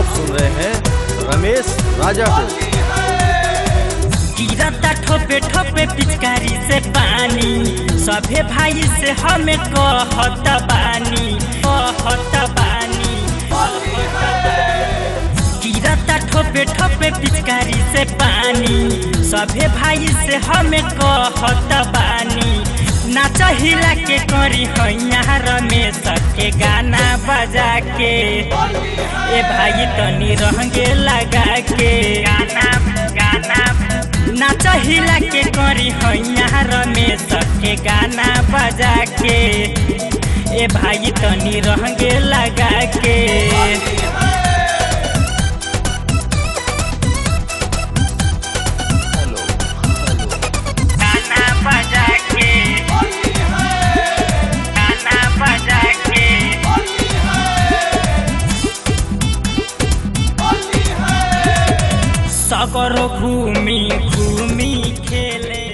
सुन रहे हैं रमेश राजा को गिरता ठोपे ठोपे पिचकारी से पानी सभे भाई से हमें कहत बानी कहत बानी गिरता ठोपे ठोपे पिचकारी से पानी सभे भाई से हमें कहत बानी नाच हिला के करी हैया रमेश के गाना बजा के ए भाई तनी रहंगे लगा के गाना गाना नाच हिला के करी हैया रमेश के गाना बजा के ए भाई तनी रहंगे लगा के हेलो हेलो गाना बजा के गाना बजा के सगरो घूमी घूमी खेले